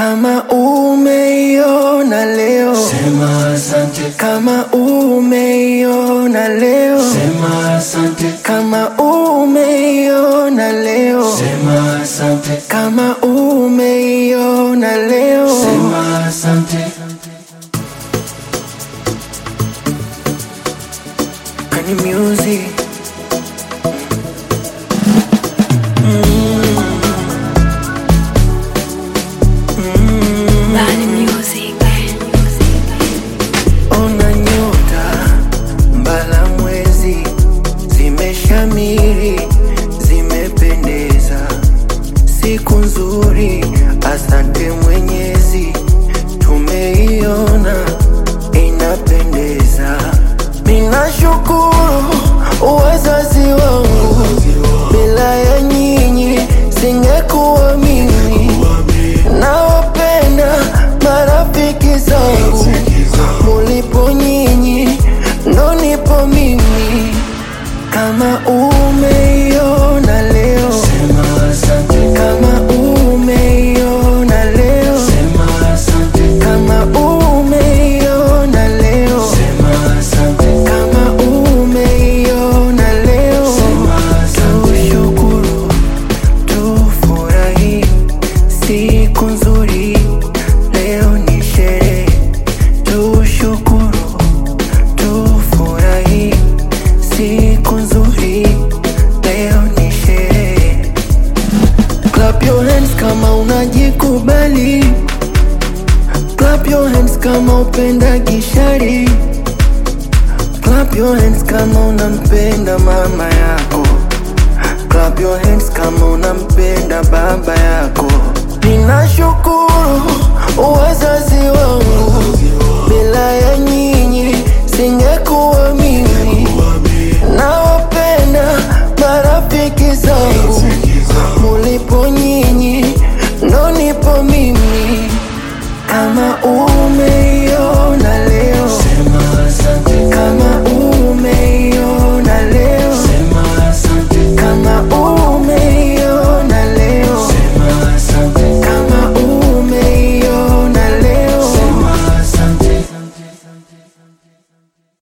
Kama umeiona leo, Sema asante, kama umeiona leo, sema asante, kama umeiona leo, sema asante, kama umeiona leo, sema asante. Kani music Bad music. Ona nyota mbala mwezi zimeshamiri, zimependeza, siku nzuri, asante Mwenyezi, tumeiona inapendeza. Ninashukuru wazazi wangu, bila ya nyinyi singekuwa mimi. Nawapenda marafiki zangu, mulipo nyinyi ndo nipo mimi. Kama umeiona leo, Sema asante, kama umeiona leo, sema asante, kama umeiona leo, sema asante, kama umeiona leo, sema asante. tushukuru, tufurahi, siku nzuri, leo ni sherehe, tushukuru, tufurahi, siku nzuri, leo ni sherehe. Clap your hands kama unajikubali, clap your hands kama upenda gishari, clap your hands kama unampenda mama yako, clap your hands kama unampenda baba yako. Ninashukuru